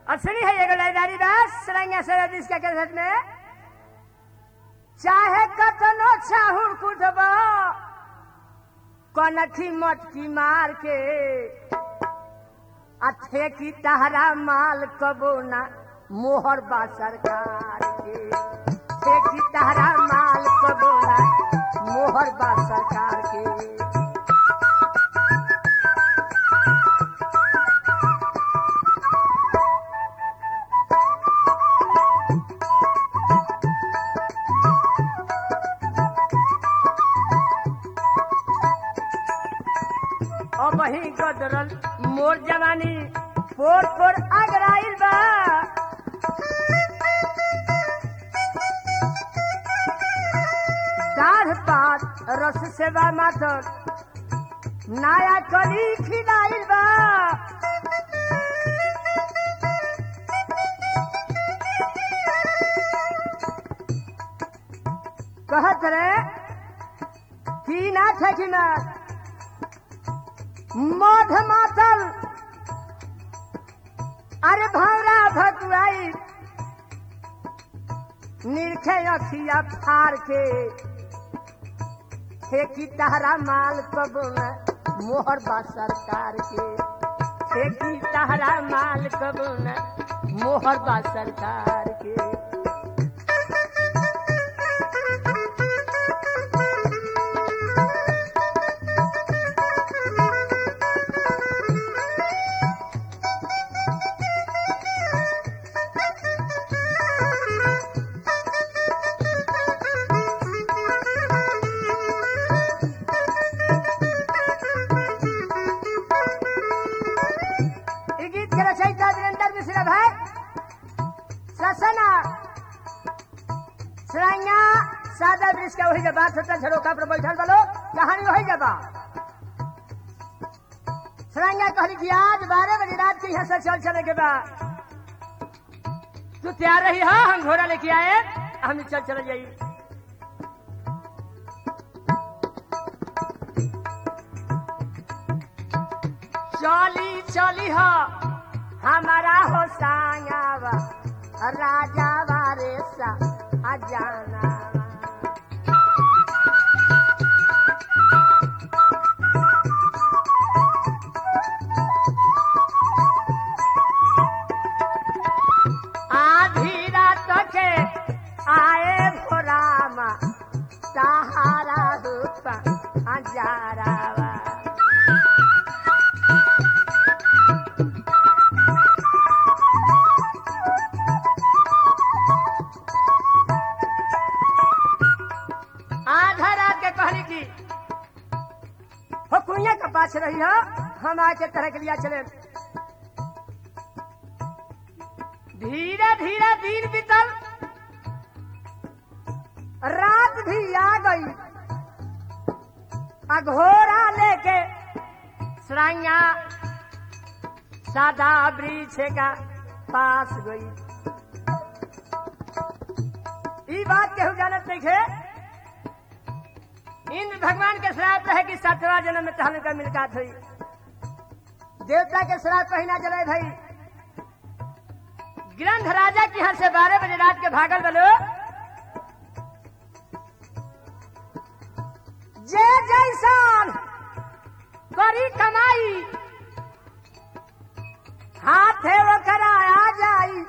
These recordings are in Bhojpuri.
अब सुनी है एगो लाइदारी दास सरंगा सरदिस के कैसेट में चाहे कतनो चाहुर कुटब कनखी मटकी मार के अथे की तहरा माल कबो ना मोहर बा सरकार के थे की तहरा माल कबो ना मोहर बा सरकार के और वही गदरल मोर जवानी पोर पोर अगराइल बा दाढ़ पात रस सेवा माथर नया कली खिलाइल बा कहत रे की ना ठेकी में मध मातल अरे भौरा भकुआई निरखे अखिया फार के ठेकी तहरा माल कबो न मोहर बा सरकार के ठेकी तहरा माल कबो न मोहर बा सरकार के ई गीत के रचयिता वीरेंद्र मिश्रा भाई ससना सराइया सादा वृक्ष का वही जब बात होता झरोका पर बैठल बलो कहानी वही जब सराइया कहली कि आज बारह बजे रात के यहाँ से चल चले के बाद तू तैयार रही हा हम घोड़ा लेके आए हम चल चले जाई चली चली हो हमारा हो सांगावा राजा वारे सा अजाना आधी रात के आए भोरामा सहारा रूपा अजारावा आधा रात के कहली की हो कुइया के पास रही हो हम आके तरह के लिया चले धीरे धीरे दिन बीतल रात भी आ गई अघोरा लेके सराइया सादा वृक्ष का पास गई ई बात केहू जानत नहीं थे इंद्र भगवान के श्राप रहे कि सातवा जन्म में तहल का मिलकात हुई देवता के श्राप कहीं ना जले भाई ग्रंथ राजा की यहाँ से बारह बजे रात के भागल बलो जे जैसान करी कमाई हाथ है वो कराया जाई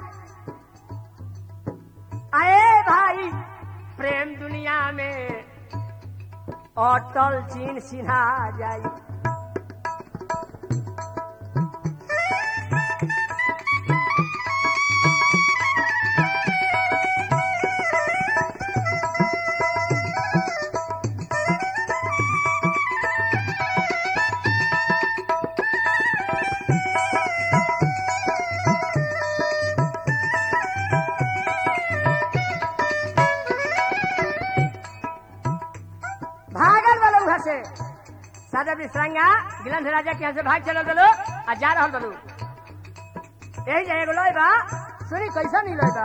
आए भाई प्रेम दुनिया में अटल चीन सिन्हा जाई भागल वाला वहां से सादा विश्रांगा गिलंध राजा के यहाँ से भाग चलल बलो आ जा रहल बलो यही जाए एगो लोई बा सुनी कैसा नहीं लोई बा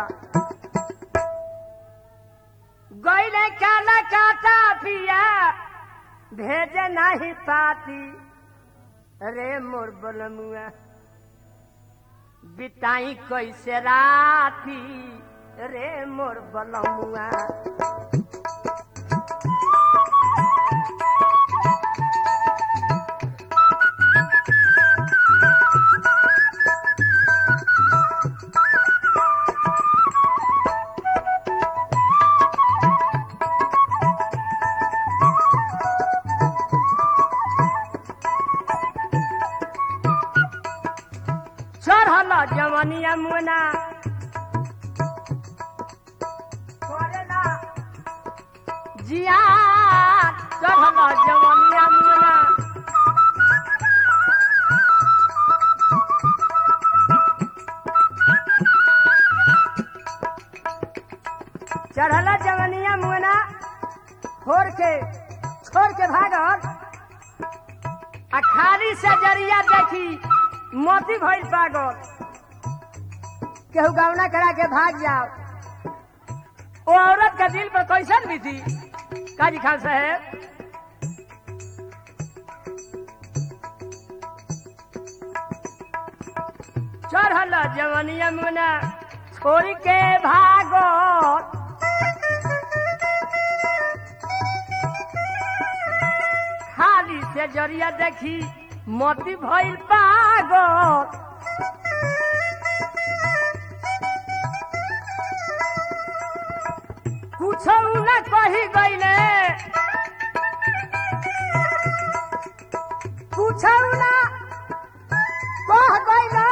गईले काला काटा पिया भेजे नहीं पाती रे मोर बलमुआ बिताई कैसे राती रे मोर बलमुआ चढ़ल जवनिया मुना करेला जिया चढ़ल जवनिया मुना चढ़ल जवनिया मुना छोड़ के छोड़ के भागल आ खाली से जरिया देखी मोती भइल पागल केहू गौना करा के भाग जाओ ओ औरत का दिल पर कैसन भी थी काजी खान साहेब चढ़ल जवनिया मुना छोड़ के भागो खाली से जरिया देखी मोती भइल पागल कुछ न कही गईले कुछ न कह गईले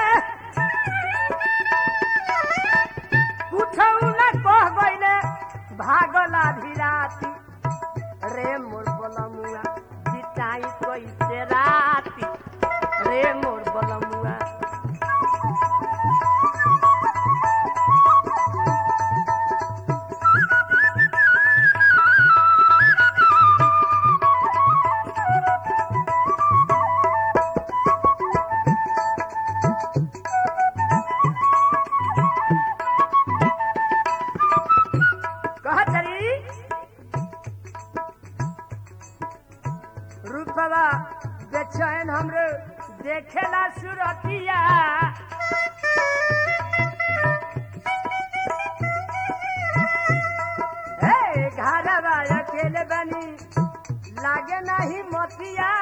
कुछ न कह गईले भागला धीराती रे मोर बलमुआ बिताई कैसे राती रे मोर बलमुआ कहत रही रूपवा बेचैन हमरे देखेला सुरतिया हे घरवा अकेले बनी लागे नहीं मोतिया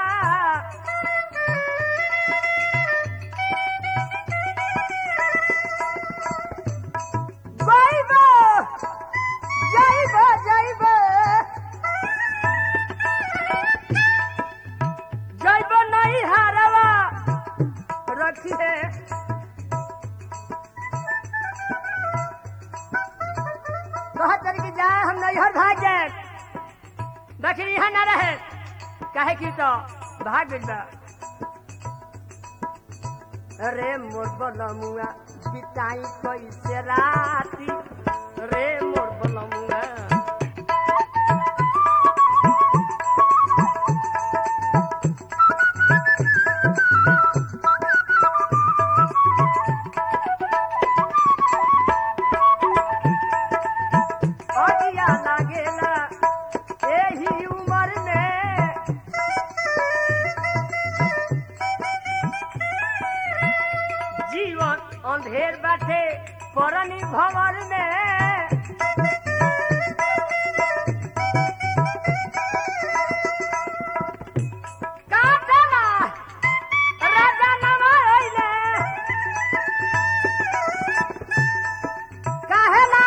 जाइबो जाइबो जाइबो जाइबो नहीं हारवा रखिए कहत रही कि जाए हम नैहर भाग जाए देखी यहाँ न रहे कहे की तो भाग गइल बा रे मोर बलमुआ बिताई कैसे राती रे मोर बलमुआ अगिया लागेला एही उमर में जीवन अंधेर बाटे परनी भवर में काटना राजा नमा अइले काहेला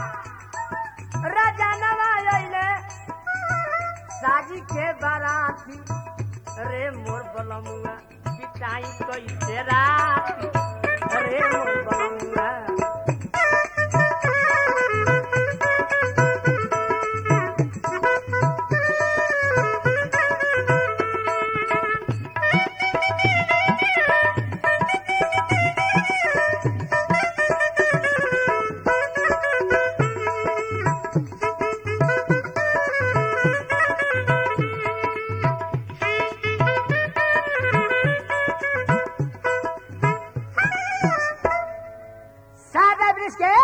राजा नमा अइले साजी के बाराती रे मोर बलमुआ पिटाई कैसे राती रे मोर बलमुआ सादा ब्रिज के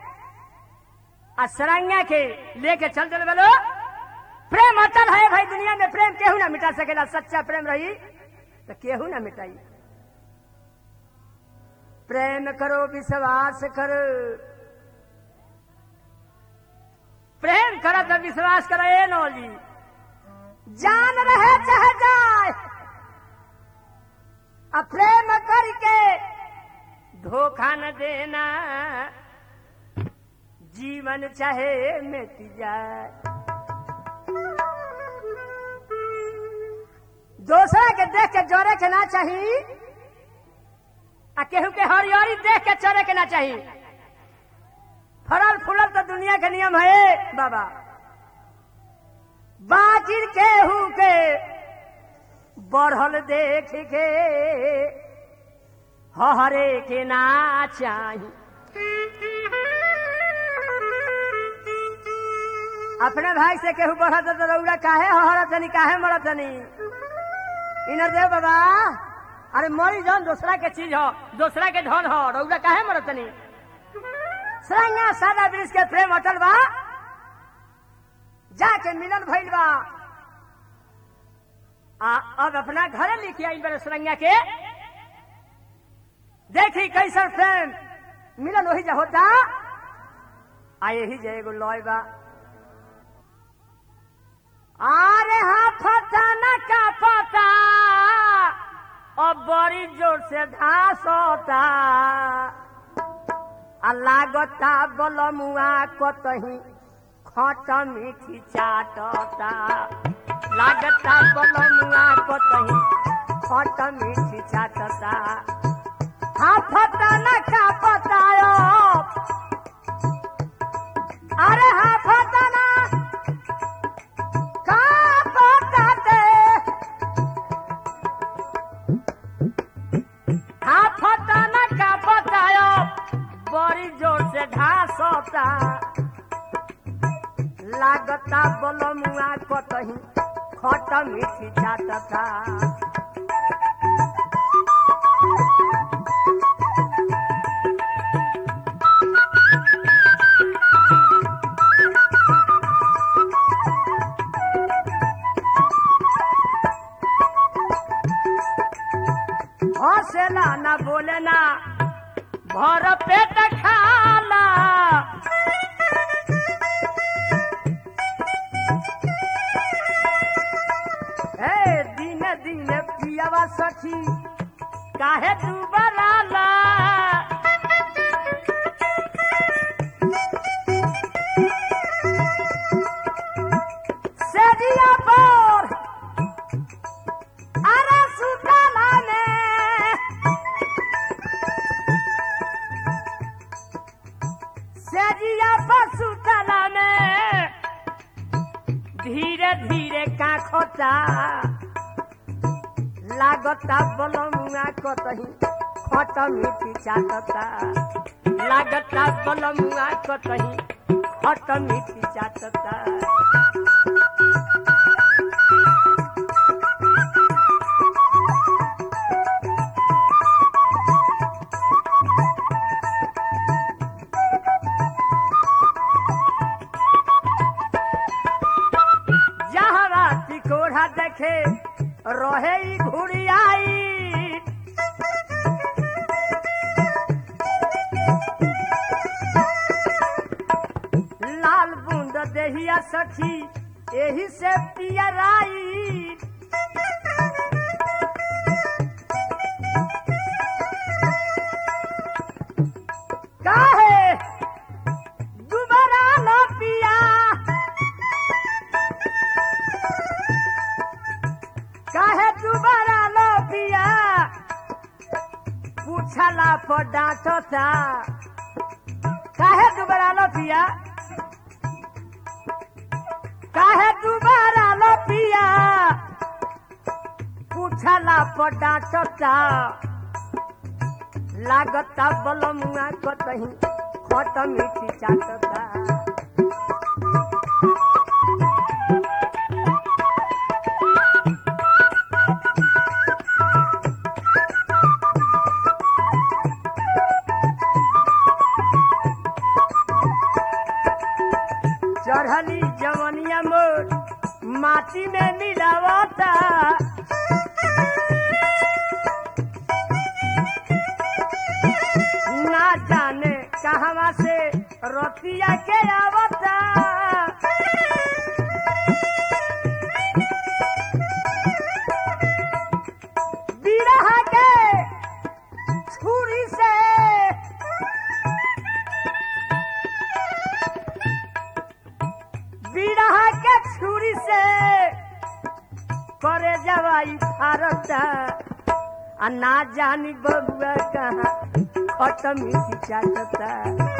असरंगा के लेके चल चल बोलो प्रेम अटल है भाई दुनिया में प्रेम केहू ना मिटा सकेला सच्चा प्रेम रही तो केहू ना मिटाई प्रेम करो विश्वास करो प्रेम करो तो विश्वास करो ए नो जी जान रहे चाहे जाए अब प्रेम करके धोखा न देना जीवन चाहे मिट जाए दूसरा के देख के जोरे के ना चाहिए आ केहू के हरियरी देख के चरे के ना चाहिए फरल फूलल तो दुनिया के नियम है बाबा बाजिर केहू के बढ़ल देख के हरे के ना चाही अपने भाई से केहू बढ़त तो रौड़ा काहे हरतनी काहे मरतनी इनर देव बाबा अरे मरी जौन दूसरा के चीज हो दूसरा के धन हो रौदा काहे मरतनी सरंगा सादा ब्रिज के प्रेम अटल बा जाके मिलन भइल बा आ अब अपना घरे लिखी आई बड़े सरंगा के देखी कैसन प्रेम मिलन वही जा होता आ यही जे एगो लॉय बा अरे हाँ फता न का पता अब बड़ी जोर से घास होता आ लागता बलमुआ कतही खट मीठी चाटता लागता बलमुआ कतही खट मीठी चाटता हाँ फता न का पता अरे हाँ फता ना का बताते हाँ फता न का बतायो बड़ी जोर से घास होता लागता बलमुआ कतही खट मीठी चाटता हौसला न बोले ना भर पेट खाला हे दिन दिन पियावा सखी काहे तू बराला सेजिया पर अरे सुतला में सेजिया पर सुतला में धीरे धीरे काखता लागता बलमुआ कतही खट मीठी चाटता लागता बलमुआ कतही खट मीठी चाटता जहरा तिकोढ़ा देखे रहे ई घुड़ियाई लाल बूंद देहिया सखी एही से पियराई काहे दुबारा न पिया काहे दुबारा लो पिया पूछला पर डांटता काहे दुबारा लो पिया काहे दुबारा लो पिया पूछला पर डांटता लागता बलमुआ कतही खट मीठी चाटता चढ़ली जवनिया मोर माटी में मिलावता कहवा से रतिया के आवता बिरहा के छुरी से बिरहा के छुरी से करे जवाई भारत आ ना जानी बबुआ कहाँ खत्म ही चाटता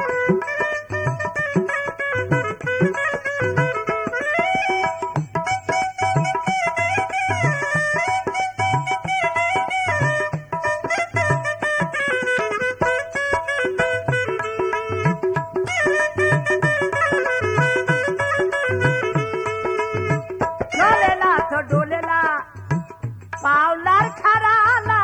डोलेला तो डोलेला पावलार खराला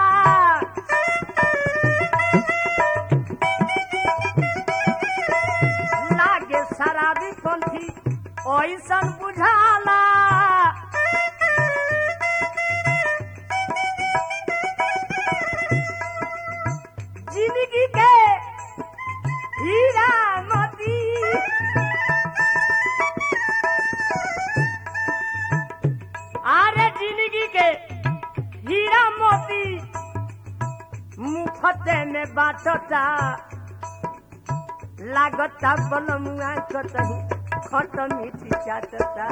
लागे शराबी पंथी ओइसन बुझाला जिंदगी के हीरा मोती आरे जिंदगी के हीरा मोती मुफते में बाटता लागता बलमुआ कतही खट मीठी चाटता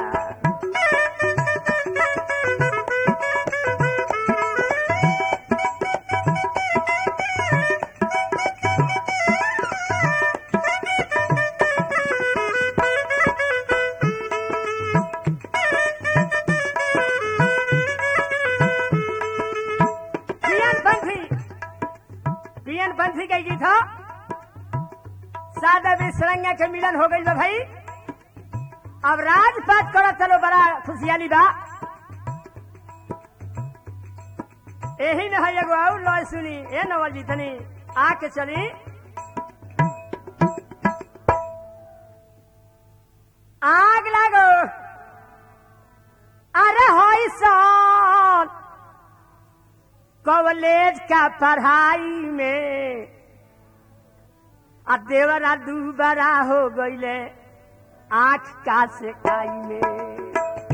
पियन पंथी पियन पंथी के गीत हो सादा विश्रंगा के मिलन हो गई बा भाई अब राजपाट करो चलो बड़ा खुशियाली बा यही में है एगो और लॉय सुनी ए नवल जी तनी आके चली आग लागो अरे होई सन कॉलेज का पढ़ाई में आ देवरा दूबरा हो गईले आंख का सेकाई में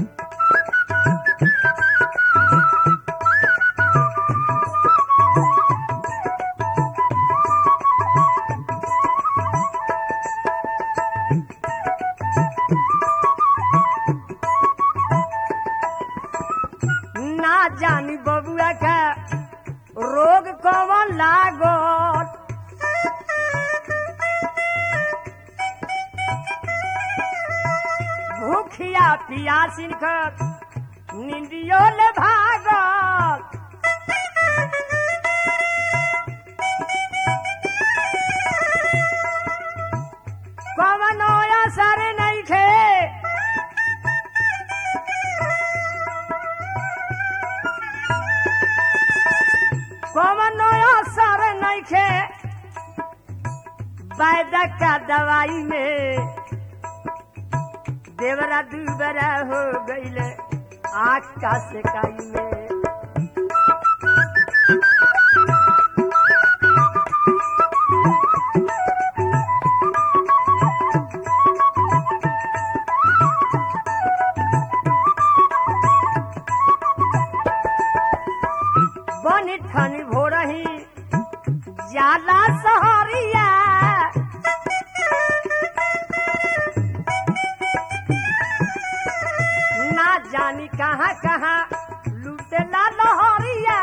ना जानी बबुआ का रोग कौन लागल भूखिया पियासिन कर निंदियो ले भागल कवनो असर नहीं खे कवनो असर नहीं खे वैद्य का दवाई में देवरा दूबरा हो गईले आँख का सेकाई में बनी ठनी भोरही जाला सहरिया ना जानी कहाँ कहाँ लूटेला लहरिया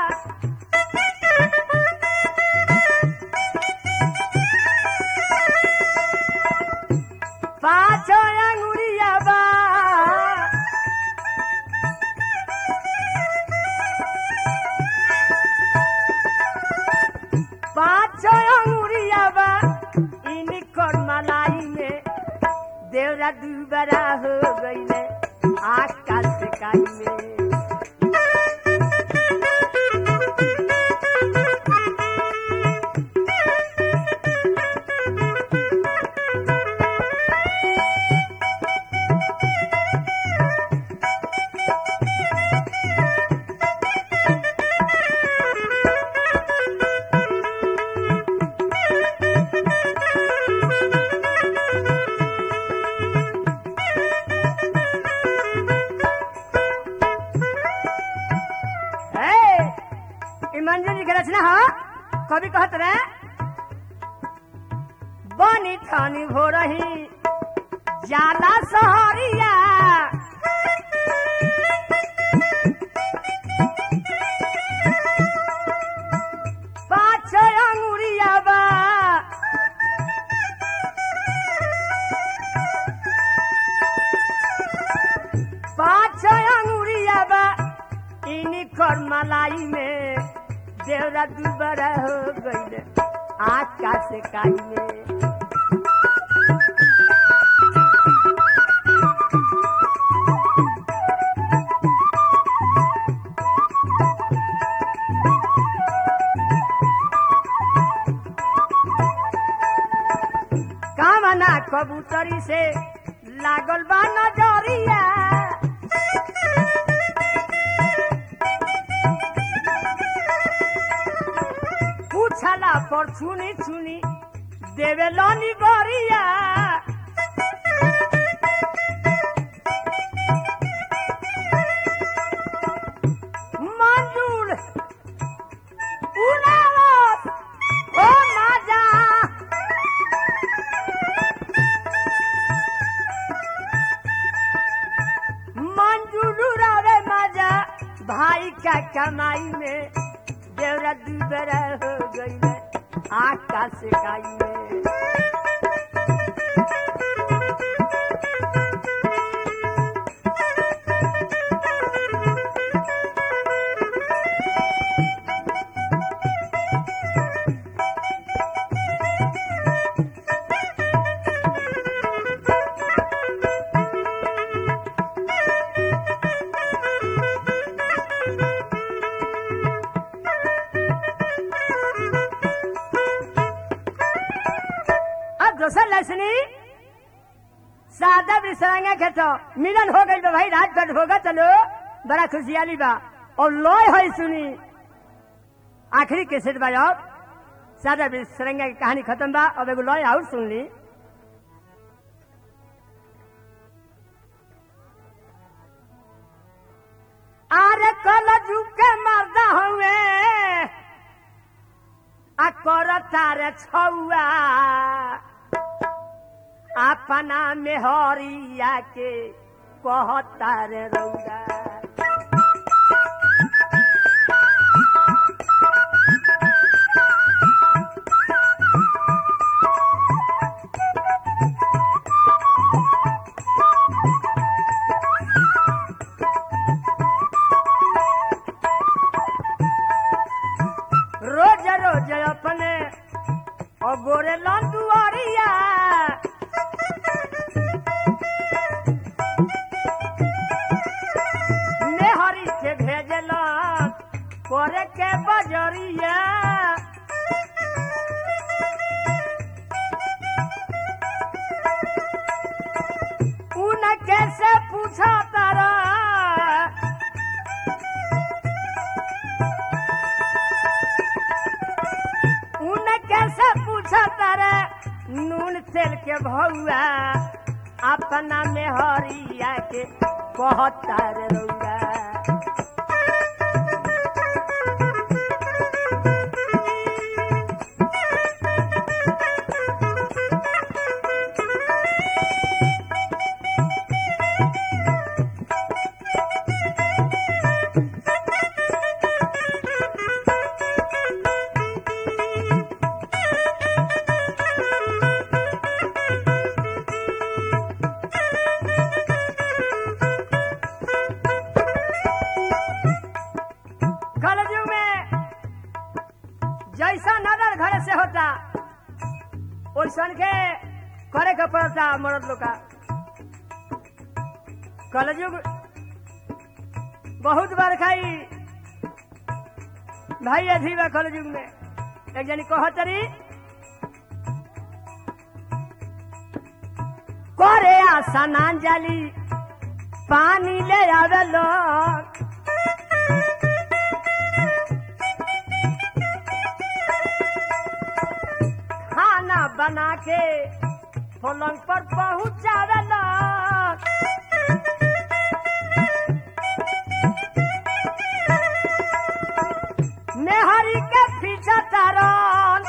पाँचो अंगुरिया बा पाँचो अंगुरिया बा इनकर मलाई में देवरा दूबरा हो गईले आकाश काई में कहत रे बनी ठानी हो रही जाला सहरिया पाँच अंगुरिया बा पाँच अंगुरिया बा इनी कर मलाई में देवरा दुबरा हो गईल आकाश काई में कामना कबूतरी से लागल बा नजरिया पूछला पर छुनी छुनी देवे लनी गरिया मंजूर उड़ावत ओ ना जा मंजूर रे मजा भाई का कमाई में देवरा दुबरा हो गई आकाश काई में अब दोसर लसनी सादा बिसरांगा के तो मिलन हो गई बा भाई रात भर होगा चलो बड़ा खुशियाली बा और लॉय है सुनी आखिरी कैसेट बा अब सादा बिसरंगा की कहानी खत्म बा अब एगो लॉय और सुन ली अरे कल झुके मरदा हुए आ कर तारे छौआ अपना मेहरिया के कहता रे रौदा रोज रोज अपने अगोरे लंदुआरिया नेहरी के भेजल करे के बजरिया उन कैसे पूछा तारा उन कैसे पूछा तारा नून तेल के भौआ अपना में हरिया के कहता रे रौआ कलयुग में जैसा नजर घर से होता वैसन के करे के पड़ता मर्द लोग का कलयुग बहुत बार खाई भाई अधी बा कलयुग में एक जनी कहतरी करे आशा नान जाली पानी ले आवे लोग खाना बना के पलंग पर पहुंचावे लोग मेहरी के पीछा तारन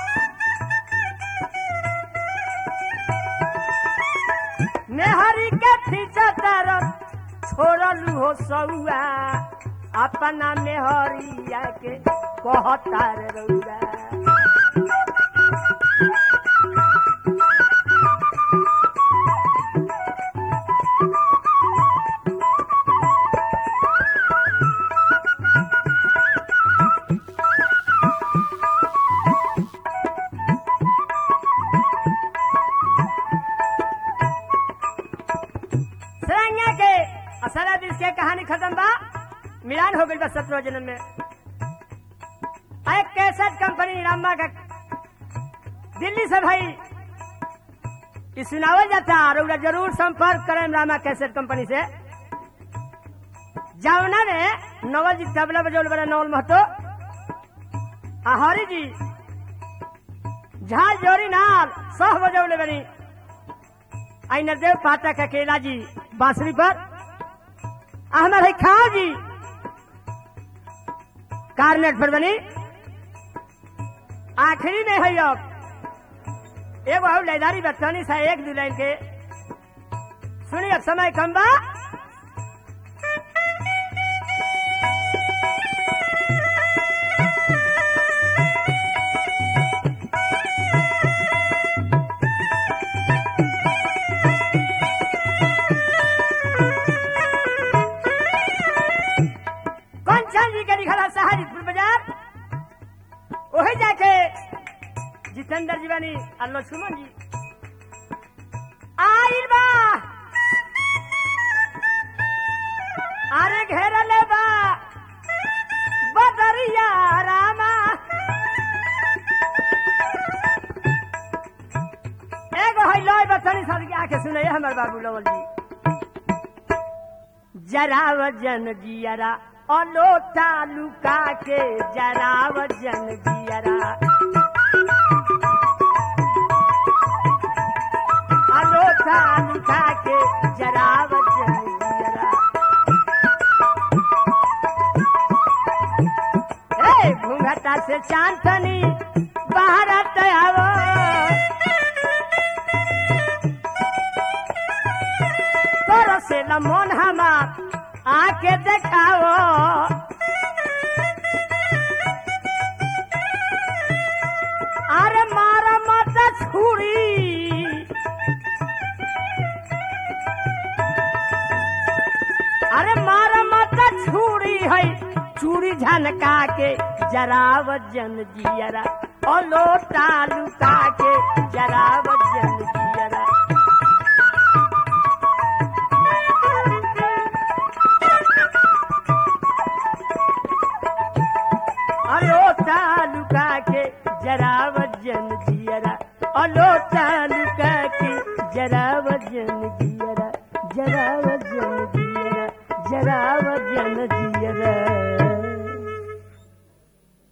खींचतर छोड़लू हो सौआ अपना मेहरिया के कहतार रउआ सरंगा के असरा दिस के कहानी खत्म बा मिलान हो गई बा सत्रह जन्म में एक कैसेट कंपनी रामा का दिल्ली से भाई ई सुनावल जाता और ओकरा जरूर संपर्क करें रामा कैसेट कंपनी से जावना ने नवल जी तबला बजौल बड़ा नवल महतो आ हरी जी झाल जोरी नाल सह बजौले बनी आई नरदेव पाठक अकेला जी बांसुरी पर अहमद है खाओ जी कार्नेट पर बनी आखिरी में है अब एगो और लैदारी बच्चनी सा एक दो लाइन के सुनी अब समय कम बा कंचन जी के लिखल है सहारीपुर बाजार वही जाके जितेंद्र जी बनी और लक्ष्मण जी आइल बा अरे घेरले बा बदरिया रामा एगो है लय बचनी सर के आके सुने हमर बाबू लवल जी जराव जन जियरा अलोटा लुका के जराव जन जियरा अलोटा लुका के जराव जन जियरा ए घूंघटा से चांदनी बाहर आवो तोर से मन हमार आके देखाओ अरे मारा मत छुरी अरे मारा मत छुरी है चूड़ी झनका के जराव जन जियरा ओ लोटा लुका के जराव जन जियरा अलोटा लुका के जरा वजन जियरा अलोटा लुका के जरा वजन जियरा जरा वजन जियरा जरा वजन जियरा